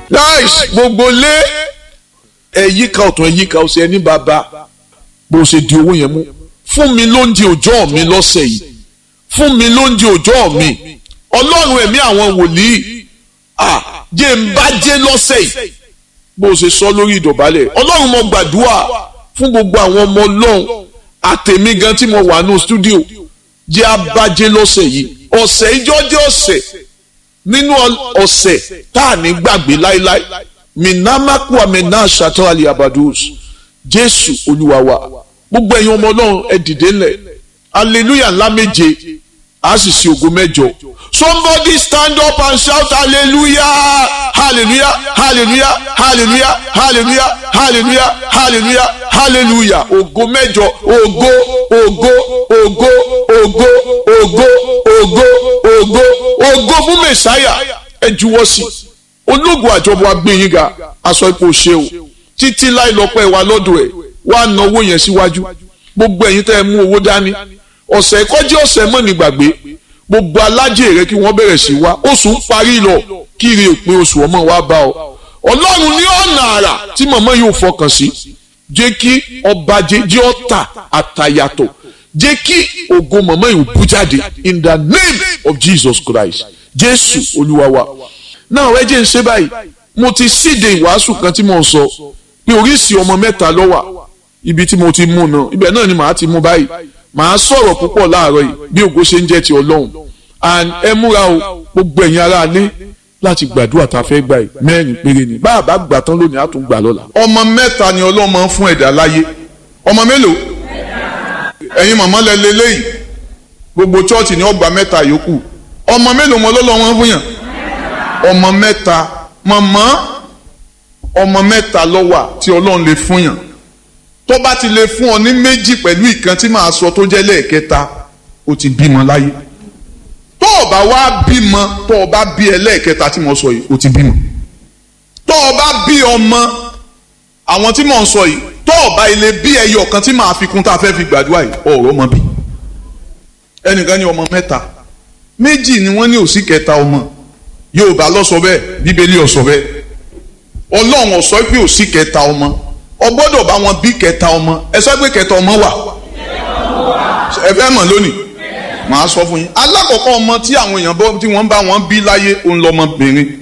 nice gbogbo lé ẹ̀yíká ọ̀tún ẹ̀yíká ọ̀sẹ̀ ẹni bàbá bó ṣe di owó yẹn mú fún mi lóúnjẹ òòjọ́ mi lọ́sẹ̀ yìí fún mi lóúnjẹ òòjọ́ mi ọlọ́run ẹ̀mí àwọn wòlíì ah jẹ́ ń bá jẹ́ lọ́sẹ̀ yìí bó ṣe sọ lórí ìdọ̀bálẹ̀ ọlọ́run mo gbàdúrà fún gbogbo àwọn ọmọ ọlọ́run àtẹ̀mí gan tí mo wà ní stúdíò jẹ́ abájẹ́ lọ́sẹ̀ yìí ọ̀sẹ̀ ìjọ jẹ́ ọ̀sẹ̀ nínú ọ̀sẹ̀ tá à ní gbàgbé láéláé minamaku amena ṣàtọ́ àlè abadus jésù olúwa wa gbogbo ẹ̀yin ọmọ ọlọ́run ẹ dìde ńlẹ̀ hallelujah ńlá méje a sì ṣe ògo mẹ́jọ somebody stand up and shout hallelujah hallelujah hallelujah hallelujah hallelujah hallelujah hallelujah hallelujah ògo mẹ́jọ ògo ògo ògo ògo ògo ògo ògo ògo fún mẹsáyà ẹ juwọ́ sí ológun àjọpọ̀ agbẹ̀yìn ga aṣọ ipò ṣe o títí láì lọ́pẹ́ wa lọ́dọ̀ ẹ̀ wá na owó yẹn síwájú gbogbo ẹ̀yin tẹ́ ẹ mú owó dání ọ̀sẹ̀ kọjá ọ̀sẹ̀ mọ́ ní gbàgbé gbogbo alájẹ rẹ kí wọ́n bẹ̀rẹ̀ sí wá oṣù ń parí lọ kí ire òpin oṣù ọmọ wa bá ọ ọlọ́run ní ọ̀nà àrà tí màmá yóò fọkàn sí jẹ́ kí ọba jẹ́ ọ̀tà àtàyàtọ̀ jẹ́ kí ògo màmá yóò bú jáde in the name of Jesus Christ jésù olúwa wa náà ẹ jẹ́ ń ṣe báyìí mo ti síde ìwàásù kan tí mo ń sọ pé oríṣìí ọmọ mẹ́ta ló wà ibi tí mo ti mú náà ibẹ̀ náà ni màá ti mú báyìí màá sọ̀rọ̀ púpọ̀ láàárọ̀ yìí bí ògo ṣe ń jẹ́ ti ọlọ́run and ẹ múra o gbogbo ẹ̀yin ará ilé láti gbàdúrà tá a fẹ́ gbà yìí mẹ́rin péré ni bá a bá gbà tán lónìí á tún gbà lọ́la. ọmọ mẹ́ta ni ọlọ́run máa ń fún ẹ̀dá láyé ọmọ mélòó ẹ̀yin màmá lẹ lélẹ́yìí gbogbo chọ́ọ̀chì ni ọgbà mẹ́ta yòókù ọmọ mélòó mọ lọ́lọ́run wọn fún yàn ọmọ mẹ́ta màmá ọmọ mẹ́ta ló wà tí ọlọ́run lè fún yàn tó bá ti lè fún ọ ní méjì pẹ̀lú ìkan tí màá sọ tó jẹ́ lẹ́ẹ̀kẹta ó ti bímọ láyé tó o bá wá bímọ tó o bá bí ẹlẹ́ẹ̀kẹta tí mo sọ yìí ó ti bímọ tó o bá bí ọmọ àwọn tí mò ń sọ yìí tó o bá ilé bí ẹyọ kan tí màá fi kún tá a fẹ́ fi gbàdúrà yìí ọ̀rọ̀ ọmọ bí ẹnìkan ní ọmọ mẹ́ta méjì ni wọ́n ní òsì kẹta ọmọ Yorùbá ló sọ bẹ́ẹ̀ Bíbélì ó sọ bẹ́ẹ̀ Ọlọ́run ó sọ pé òsì kẹta ọmọ ọ gbọ́dọ̀ bá wọn bí kẹta ọmọ ẹ sọ pé kẹta ọmọ wà ẹ fẹ́ mọ̀ lónìí màá sọ fún yín alákọ̀ọ́kọ́ ọmọ tí àwọn èèyàn bọ́ tí wọ́n bá wọn bí láyé òun lọ́mọbìnrin